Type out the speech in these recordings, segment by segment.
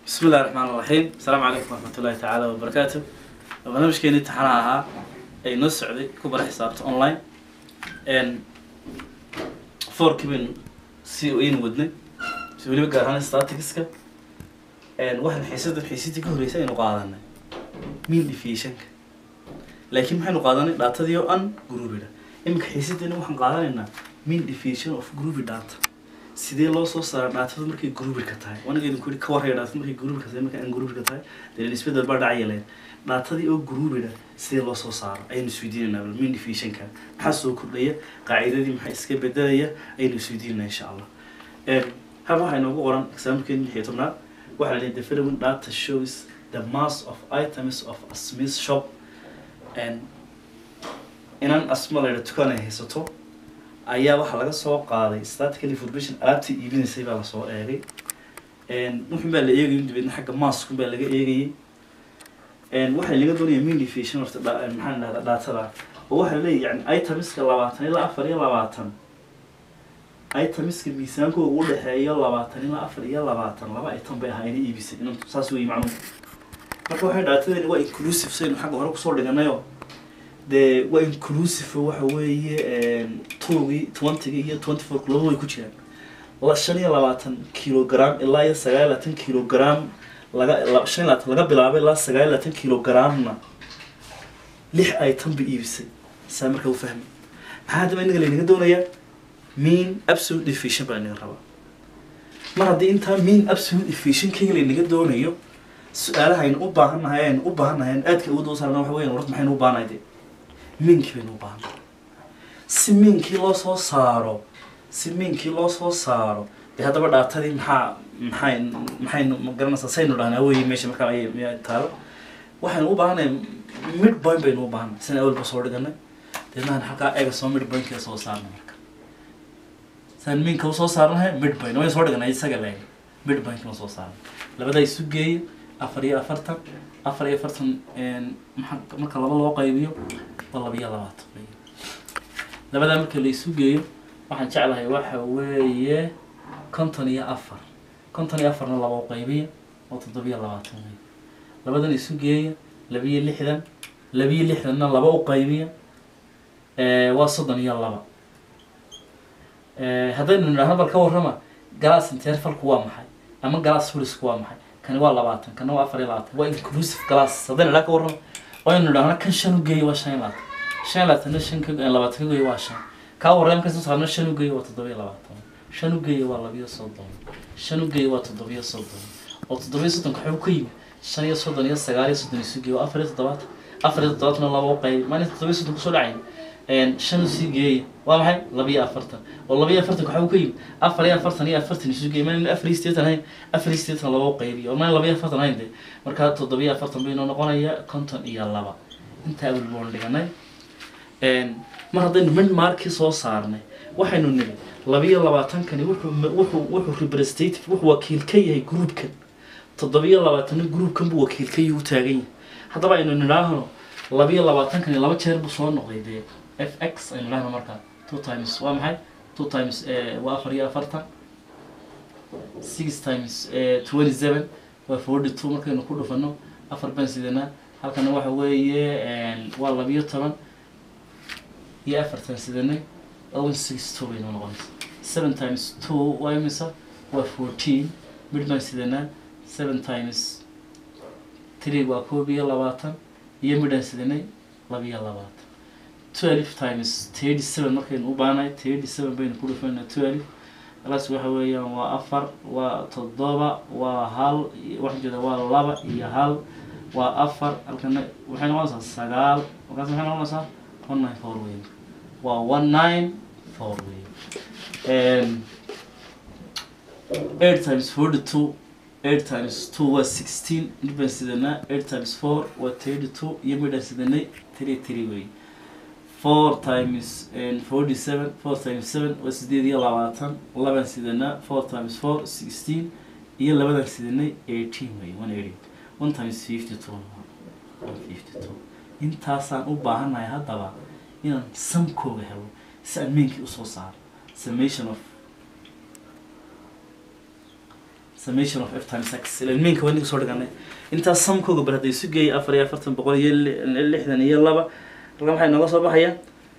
بسم الله الرحمن الرحيم السلام عليكم ورحمة الله تعالى وبركاته barnaamijkeeni taxana ahaa ay noo socday ku bara xisaabta online n fourkii baynu si aynu wadnay si weliba gaar ahaan staticska waxaan xiisadan xiisadii ka horreysay aynu qaadanay mean deviationka laakiin maxaynu qaadanay dhaatadii oo an groupida iminka xiisadeena waxaan qaadanaynaa mean deviation of groupy data sidee loo soo saaraa dhaatadu markay groupidka tahay wanaga idinku yidhi ka warraya dhaatada markay groupidka tahay markay aan groupidka tahay dee isbedel baa dhacaya leen dhaatadii oo groupida sidee loo soo saaro ayaynu isweydiinaynaa bal mean deviationka maxaa soo kordhaya qaacidadii maxaa iska bedelaya ayaynu isweydiinaynaa insha allah haba waxaa inoogu qoran exaamilkeeni lix iyo tobnaad waxaa la leeyahay the following data shows the mass of items of a smith shop and inan asma la yidha dukaan ay haysato ayaa waxaa laga soo qaaday statical information alaabtii iibinaysay baa lasoo eegay wuxun baa la eegayay dabeedna xagga maaskun baa laga eegayay waxaa laga doonaya mean deviation horta dha- maxaan dhahdaa dhaatada oo waxaa leeyahy yani itemiska labaatan ilaa afar iyo labaatan itemiska miisaankooda u dhexeeya labaatan ilaa afar iyo labaatan laba item bay ahaa inay iibisay inuu saas weeye macnuhu marka waxay dhaatadani waa inclusive saynu xagga hore kusoo dhiganayo dee waa inclusive waxa weeye twogii twentygii iyo twenty four laba way ku jiraan la shan iyo labaatan kilogram ilaa iyo sagaal iyo labaatan kilogram laga la- shan iyo labaatan laga bilaabay ilaa sagaal iyo labaatan kilogramna lix item bay iibisay saa markaa u fahmi maxaa haddaba inaga laynaga doonayaa mean absolute deviation baa inaga rabaa mar haddii intaa mean absolute deviationkayga laynaga doonayo su-aalaha aynu u baahannahay aynu u baahannahay aynu aadka ugu daba saarna waxa weeyaan warta maxaynu u baahannahay dee miinkii baynu u baahannahay si miinkii loo soo saaro si miinkii loo soo saaro dee haddaba dhaatadii maxaa maxay maxaynu ma garanaysaa saynu dhahnaa weye meesha markaa ay miyaa taalo waxaynu u baahannahay mid point baynu u baahannahay sina awalba soo dhiganay deednahan halkaa eega soo mid pointka soo saarnay marka saan miinka usoo saarnahay mid point waynu soo dhiganay isaga leeg mid pointkana soo saarnay labadaa isu geeya afar iyo afartan afar iyo afartan maxaa marka laba loo qaybiyo waa laba iyo labaatan wey labadaa marka la isu geeyo waxaan jeclahay waxa weeye konton iyo afar konton iyo afarna laba u qaybiya oo toddobiyo labaatan wey labadan isu geeya labiyo lixdan labiyo lixdanna laba u qaybiya waa soddon iyo laba haddaynu nidhaahno bal ka warrama galaas intervalku waa maxay ama galaas fulisku waa maxay kani waa labaatan kana waa afar iyo labaatan waa inclusive glass haddaynu idhaa ka warramo aynu idhaahno kan shan u geeya waa shan iyo labaatan shan iyo labaatanna shan ka labaatan ka geeya waa shan kaa warreem ka soo saarna shan u geeya waa toddoba iyo labaatan shan u geeya waa labiyo soddon shan u geeya waa toddobiyo soddon oo toddobiyo soddonka waxuu ka yimid shan iyo soddon iyo sagaal iyo soddon isu geeya waa afar iyo toddobaatan afar iyo toddobaatana laba u qaybi maalin toddobiyo soddon kusoo dhacayn shan usii geeya waa maxay labiyo afartan oo labiyo afartanka waxuu ka yimid afar iyo afartan iyo afartan isu geeya maalin afar iyo sideetan hayn afar iyo sideetan laba u qaybiyo oo maalin labiyo afartan hayn dee markaa toddobiyo afartan baynoo noqonaya konton iyo laba intaa awel boon dhiganay mar haddaynu mid markii soo saarnay waxaynu nidhi labiyo labaatankani wuxuu wuxuu wuxuu representative wuxuu wakiil ka yahay groupkan toddobiyo labaatanna groupkan buu wakiil ka yahay u taagan yahay haddaba aynu nidhaahno labiyo labaatankani laba jeer buu soo noqday dee f x aynu nidhaahno markaa two times waa maxay two times waa afar iyo afartan six times twenty seven waa forty two markaynu ku dhufano afar baan sidanaa halkana waxa weeye waa labiyo toban iyo afartan sidanay owen six two baynu noqonaysa seven times two waa imisa waa fourteen mid baan sidanaa seven times three waa koob iyo labaatan iyo midhaan sidanay labiyo labaatan twelve times thirty seven markaynu u baanahay thirty seven baynu ku dhufanaa twelve alaas waxa weeyaan waa afar waa toddoba waa hal waxaan jeeda waa laba iyo hal waa afar halkana waxay noqonaysaa sagaal markaas maxay noqonaysaa one nine four wey waa one nine four wey eight times forty two eight times two waa sixteen mid baan sidanaa eight times four waa thirty two iyo midhaan sidanay three three wey four times forty seven four times seven waa sideed iyo labaatan labaan sidanaa four times four sixteen iyo labadaan sidanay eighteen wey one eighty one times fifty two one fifty two intaasaan u baahannahay haddaba inaan samkooga helo si aan meenkii usoo saaro summation of summation of f times x ilan miinka waa ninka soo dhiganay intaas samkooga bar hadday isu geeyay afar iyo afartan boqol iyo li- lixdan iyo laba halkan waxay nooga soo baxaya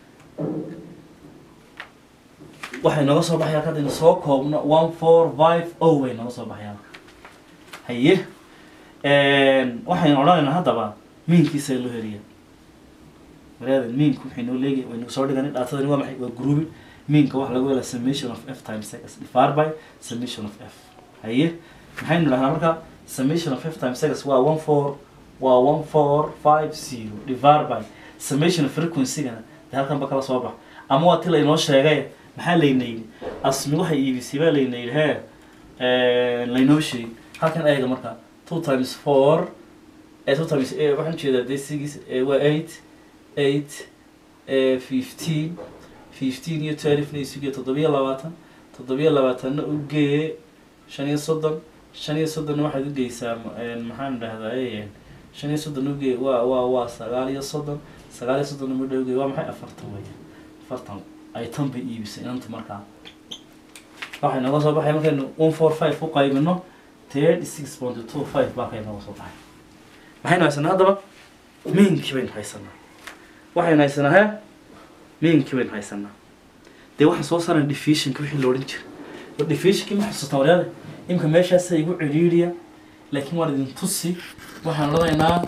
waxay nooga soo baxaya halka haddaynu soo koobno one four five o way nooga soo baxayaan haye waxaynu odhanaynaa haddaba miinkiisa loo heliya maraadan miinku waxay noo leegay waynu soo dhiganay dhaatadani waa maxay waa grouping miinka waxa lagu helaa summation of f times x divided by summation of f haye maxaynu dhahnaa marka summation of f times x waa one four waa one four five zero divided by summation of frequency-gana dee halkan ba kala soo bax ama waa ti laynoo sheegay maxaa layna yidhi asmi waxay iibisay baa layna yidhi hee laynoo sheegay halkan eega marka two times four eh, two times eh, waxaan ujeedaa dee six eh, waa eight eight eh, fifteen fifteen iyo twelve na isuge toddobiyo labaatan toddobiyo labaatanna u gee shan iyo soddon shan iyo soddonna waxaad u geysaa m- maxaan dhahdaa eh, shan iyo soddon ugee waa waa waa sagaal iyo soddon sagaal iyo soddonna midha ugee waa maxay afartan weya afartan ay tan bay iibisay inanta markaa waxay nooga soo baxay markaynu one four five u qaybino thirty six point two five baa kay nooga soo baxay maxaynu haysanaa haddaba miinkii baynu haysanaa waxaynu haysanaa he miinkii baynu haysanaa dee waxaan soo saarana diffusionka wixii la odhan jiray oo diffusionkii ma xasuustaan waryaade imka meeshaasa igu cidhiidhiya laakiin waan idin tusi waxaan odhanaynaa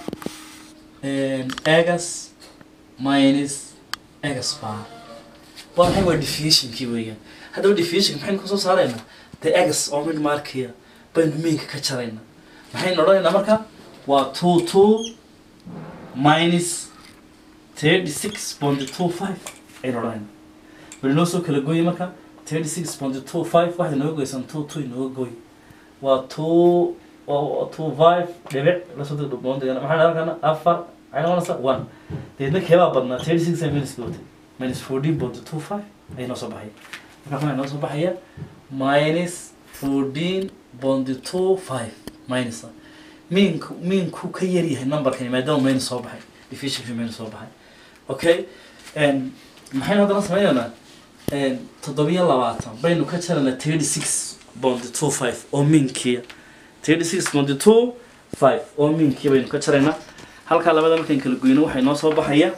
egas minus egas bar waa maxay waa diffusionkii weeyaan haddaba diffusionka maxaynu kasoo saaraynaa dee egas oo mid markiya baynu miinka ka jaraynaa maxaynu odhanaynaa marka waa two two minus thirty six point two five aynu odhanaynaa bal inoo soo kala gooye marka thirty six point two five waxaad inooga goysan two two inooga gooy waa two waa two five dhibic lasoo deg dhuboon degan maxaa dhalan kana afar maxay noqonaysaa one deedna keebaa badnaa thirty six ay minuska watay minus fourteen point two five ayay noo soo baxaya marka waxaa noo soo baxaya minus fourteen point two five minus miinku miinku ka yar yahay numberkani maadaama minus soo baxay diffusionki minus soo baxay okay maxaynu haddana sameynaynaa toddobiyo labaatan baynu ka jaraynaa thirty six point two five oo minkiya thirty six point two five oo minkiya baynu ka jaraynaa halkaa labada markayn kala goyno waxay noo soo baxaya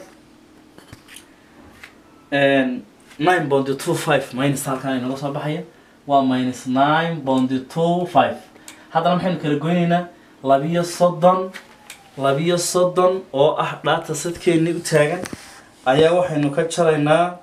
nine point two five minus halkaan inooga soo baxaya waa minus nine point two five haddana maxaynu kala goynaynaa labiyo soddon labiyo soddon oo ah dhaata sadkeennii u taagan ayaa waxaynu ka jaraynaa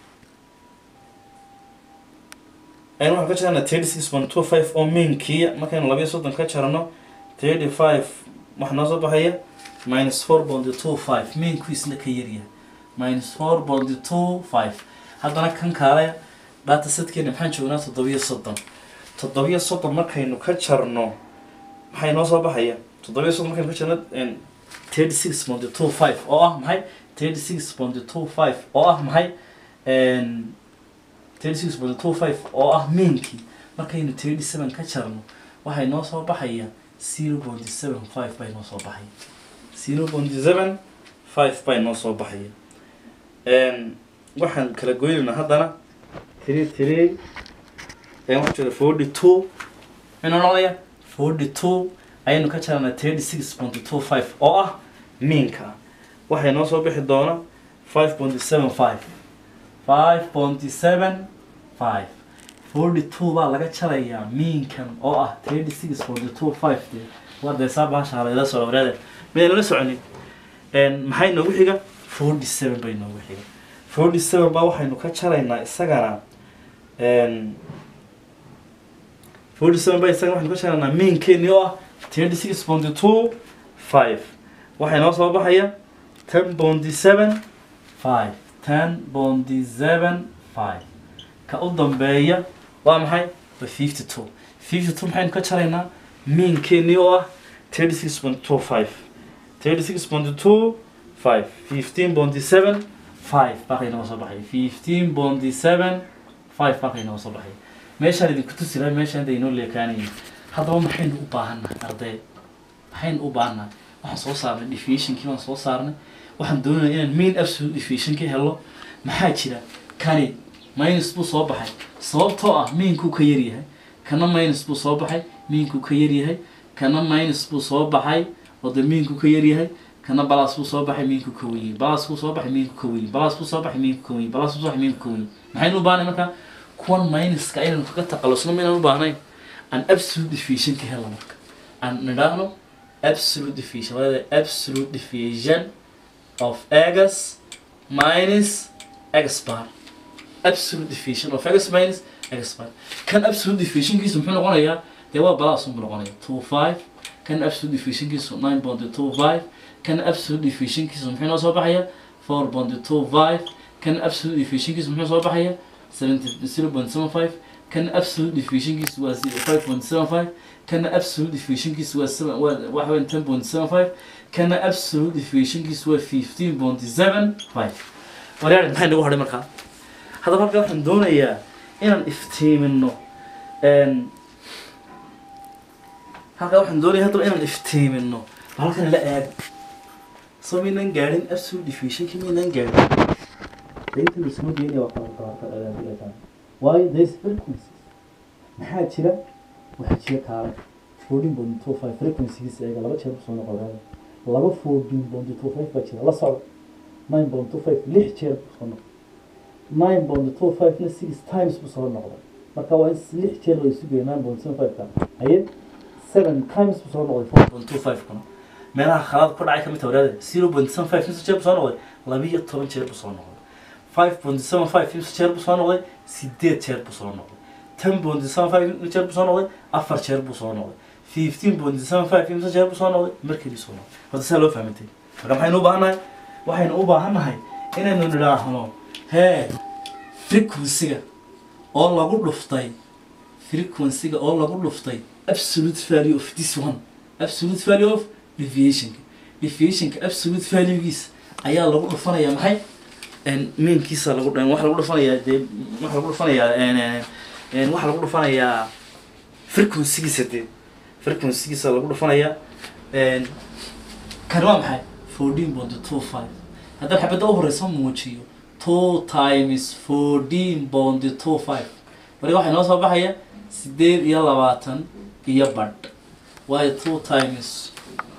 aynu waxaynu ka jaraynaa thirty six point two five oo minkiya markaynu labiyo soddon ka jarano thirty five waxaa noo soo baxaya minus four point two five minku isna ka yaryahay minus four point two five haddana kan kaale dhaata sadkeena maxaan joognaa toddobiyo soddon toddobiyo soddon markaynu ka jarno maxay noo soo baxaya toddobiyo soddon markaynu ka jarno thirty six point two five oo ah maxay thirty six point two five oo ah maxay thirty six point two five oo ah miinkii markaynu thirty seven ka jarno waxay noo soo baxaya zero point seven five bay noo soo baxaya zero point seven five bay noo soo baxaya waxaan kala goynaynaa haddana three three waxaa jira forty two maxay noo noqonaya forty two ayaynu ka jaranaa thirty six point two five oo ah miinka waxay noo soo bixi doona five point seven five five point seven five forty two baa laga jarayaa miinkan oo ah thirty six point two five de waa deesaa baasha layla soo wareede midaynu la soconin maxay noogu xiga forty seven bay noogu xiga forty seven baa waxaynu ka jaraynaa isagana forty seven baa isagana waxaynu ka jaraynaa miinkeeni oo ah thirty six point two five waxay noo soo baxaya ten point seven five ten point seven five ka u dambeeya waa maxay waa fifty two fifty two maxaynu ka jaraynaa miinkeeni oo ah thirty six point two five thirty six point two five fifteen point seven five baaqay nooga soo baxay fifteen point seven five baaqay nooga soo baxay meeshaan idinku tusi lahay meeshaan inta inoo leekaanayin haddaba maxaynu u baahannahay arday maxaynu u baahannahay waxaan soo saarnay diffusionkii baan soo saarnay waxaan doonaya inaan main absolute diffusionkii helo maxaa jira kani minus buu soo baxay sababtoo ah mainkuu ka yaryahay kana minus buu soo baxay miinku ka yaryahay kana minus buu soo baxay oo dee miinku ka yaryahay kana balas buu soo baxay miinku ka weyn balas buu soo baxay miinku ka weyn balas buu soo baxay miinku ka weyn balas buu soo baxay miinku ka weyn maxaynu u baahnay marka kuwan minuska aynan kaga taqalusno maynaan u baahnayn an absolute deviation ka hela marka aan nidhaahno absolute deviation wada absolute deviation of x minus x bar absolute deviation of x minus x bar kan absolute deviationkiisu muxuu noqonayaa dee waa balas unbuu noqonaya two five kan absolute deviationkiisu nine point two five kan absolute deviationkiisu muxuu noo soo baxaya four point two five kan absolute deviationkiisu muxuu soo baxaya seventy zero point seven five kan absolute deviationkiisu waa five point seven five kana absolute deviationkiisu waa seven waa waxa weyn ten point seven five kana absolute deviationkiisu waa fifteen point seven five waryaari maxay nagu hadhay markaa haddaba halkaa waxaan doonayaa inaan iftiimino halkaa waxaan doonaya haddaba inaan iftiimino bal halkan la eeg soo maynan gaadhin absolute deviationki maynan gaadhin dainta lasoo geenaya waa kala qaata waayo there's frequencies maxaa jira waxaa jira kaale fourteen point two five frequencygiisa eega laba jeer kusoo noqodaada laba fourteen point two five baa jira la socda nine point two five lix jeer kusoo noqda nine point two five na six times buu soo noqday marka waa in lix jeer la isu geeya nine point seven five ka haye seven times buu soo noqday four point two five kuna meelaha khalaad ku dhacay kamid tawraada zero point seven five insa jeer buu soo noqday labiyo toban jeer buu soo noqday five point seven five insa jeer buu soo noqday sideed jeer buu soo noqday ten point seven five jeer buu soo noqday afar jeer buu soo noqday fifteen point seven five imsa jeer buu soo noqday markii soo noqday horta saa loo fahmantay marka maxaynu u baahannahay waxaynu u baahannahay inaynu nidhaahno hee frequencyga oo lagu dhuftay frequencyga oo lagu dhuftay absolute value of this one absolute value of deviationka deviationka absolute valuegiisa ayaa lagu dhufanayaa maxay meankiisa lagu waxa lagu dhufanayaa dee waxa lagu dhufanayaa waxa lagu dhufanayaa frequencygiisa dee frequencygiisa lagu dhufanayaa kan waa maxay fourteen point two five haddaan xabadda u horeysa muujiyo two times fourteen point two five waliga waxaa inoo soo baxaya sideed iyo labaatan iyo badh waayo two times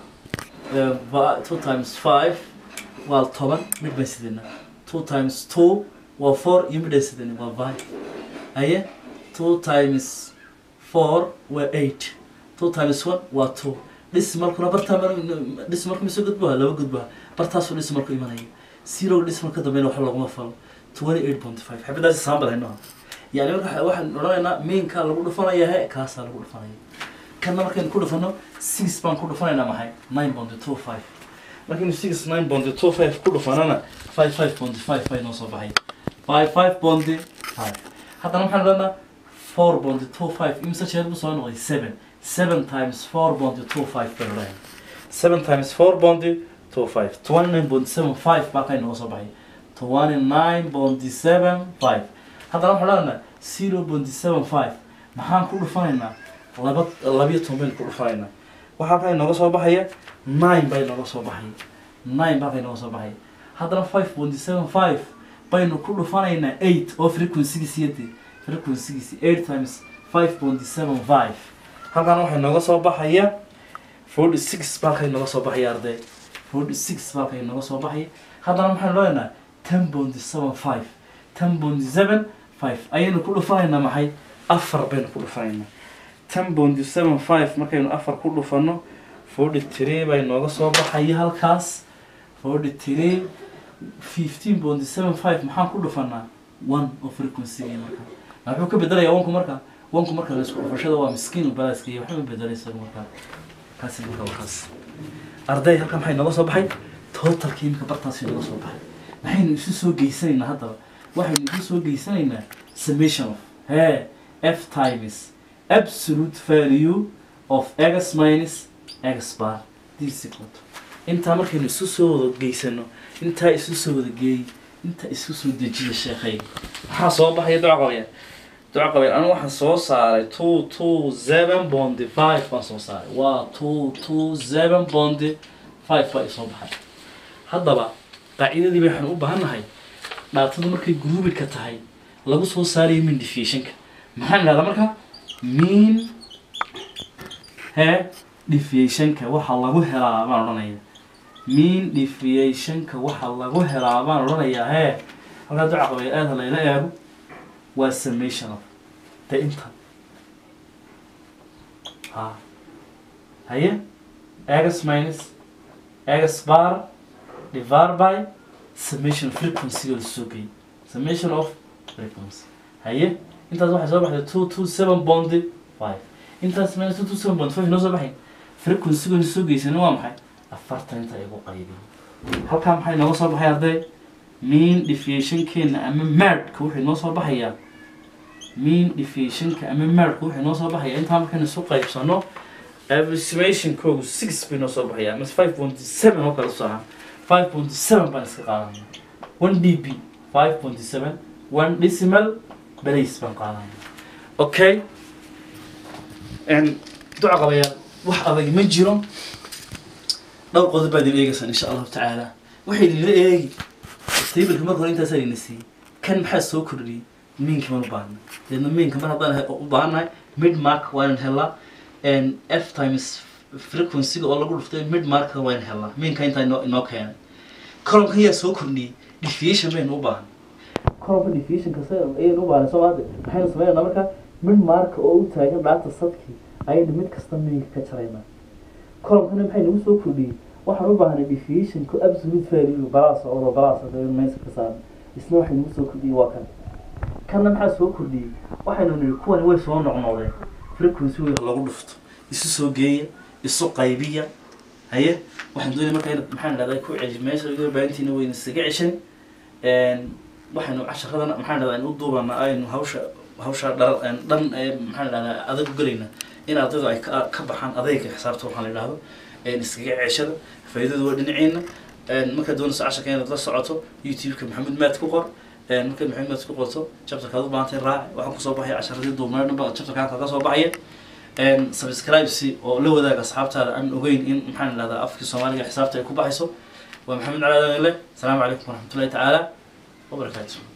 two times five waa toban mid baan sidena two times two waa four iyo midhaan sidena waa five aye two times four waa eight two times one waa two dhismalkuna bartaa dhismalku mise gudbaha laba gudbaha bartaasuu dhismalku imanaya zero dhismalka dambeyna wax laguma falo twenty eight point five xabadaasi saambal haynoha yani marka waxaan odhanaynaa mainkaa lagu dhufanaya he kaasaa lagu dhufanaya kanna markaynu ku dhufano six baan ku dhufanaynaa maxay nine point two five markaynu six nine point two five ku dhufanana five five point five bay noo soo baxay five five point five haddana maxaan odhanaa four point two five imse jeer buu soo noqday seven seven times four point two five bay odhanaya seven times four point two five twenty nine point seven five baa kay noo soo baxay twenty nine point seven five haddana waxaan odhanaynaa zero point seven five maxaan ku dhufanaynaa laba labiyo toban baynu ku dhufanaynaa waxaa kay nooga soo baxaya nine bay nooga soo baxaya nine baa kay nooga soo baxaya haddana five point seven five baynu ku dhufanaynaa eight oo frequencygiisi yadii frequencygiisi eight times five point seven five halkan waxay nooga soo baxaya forty six baa kay nooga soo baxaya arday forty six baa kay nooga soo baxaya haddana maxaynu leenahay ten point seven five ten point seven five ayaynu ku dhufanaynaa maxay afar baynu ku dhufanaynaa ten point seven five markaynu afar ku dhufano forty three bay nooga soo baxaya halkaas forty three fifteen point seven five maxaan ku dhufanaa one oo frequency marka wuxuu ka bedelayaa onku marka onku marka la isku dhufashada waa miskiin balaaska iyo waxba bedelaysa marka kaasi marka waa kaas arday halkan maxay nooga soo baxay totalkii imika bartaasi nooga soo baxay maxaynu isu soo geysanaynaa haddaba waxaynu isu soo geysanaynaa summation of he f times absolute value of x minus x bar this equal to intaa markaynu isu soo wada geysano intaa isu soo wada geey intaa isku soo dejiya sheekhay maxaa soo baxaya duca qabayaan duca qabayaan anigu waxaan soo saaray two two seven bondi five baan soo saaray waa two two seven bondi five baa isoo baxay haddaba qaacidadii waxaan u baahannahay dhaatadu markay groupika tahay lagu soo saarayo min defiationka maxaan idhahdaa marka mean hee deviationka waxa lagu helaa baan odhanaya mean deviationka waxa lagu helaa baan odhanayaa hee halkaa duca qabaya aada layla eego waa summation of de inta ha haye x minus x bar divided by summation of frequency oo soo geeyay summation of frequency haye intaas waxay soo baxday two two seven bond five intaas minus two two seven bond five noo soo baxay frequency oo soo geysana waa maxay afartan inta igu qaybiyay halkaa maxay nooga soo baxay arday mean deviationkeena ama merdka wuxuu noo soo baxayaa mean deviationka ama merdka wuxuu noo soo baxayaa intaa markaynu isu qaybsano approximationkoogu six bay noo soo baxayaa mas five point seven oo kale soo ahaa five point seven baan iska qaadanaya one d b five point seven one decimal balace baan qaadanaya okay duca qabayaa wax adag ma jiro dhowr qodob baad idin eegaysaan insha allahu tacaala waxay idinla eegi taybalka marka hore intaasaa idin siiyey kan maxaa soo kordhiyey miinka man u baahna deedna miinka mar haddaan u baahannahay mid mark waa inan helaa f times frequencyga oo lagu dhuftay mid marka waa inan helaa miinka intaa inoo inoo keenay columkan yaa soo kordhiyey deviation baynu u baahan columka deviation kasta ayaynu u baahnay soo maade maxaynu sameynaa marka mid marka oo u taagan dhaata sadkii ayaynu mid kasta miinka ka jaraynaa columkana maxay nagu soo kordhiyey waxaan u baahnay deviationku absolute value balaas oo balaas meesa ka saaran isna waxay nagu soo kordhiyey waa kan kanna maxaa soo kordhiyey waxaynu nidhi kuwani way soo noqnoqdeen frequency way lagu dhufto isu soo geeya isu qaybiya haye waxaan doonaya marka in maxaan dhahdaa ku celi meesha iga baahantiina wayna isaga ceshan waxaynu casharadana maxaan dhahdaa in u duubana aynu hawsha hawsha dhar dhan ee maxaan dhahdaa adag u gelayna in ardaydu ay ka ka baxaan adayga xisaabta waxaan la idhaahdo iskaga ceeshada faa'iidadu waa dhinaciina markaad doonayso casharka inaad la socoto youtube-ka maxamed maad ku qor markaad maxamed maad ku qorto chapterkaad u baahantay raaci waxaan kusoo baxaya casharadii duubnaa dhanba chapterkaan kaga soo baxaya subscribesi oo la wadaaga asxaabtaada aan ogeyn in maxaan idhahdaa afkii soomaaliga xisaabta ay ku baxayso waa maxamed cali adanile asalaamu calaykum waraxmatullahi tacaala wabarakaatu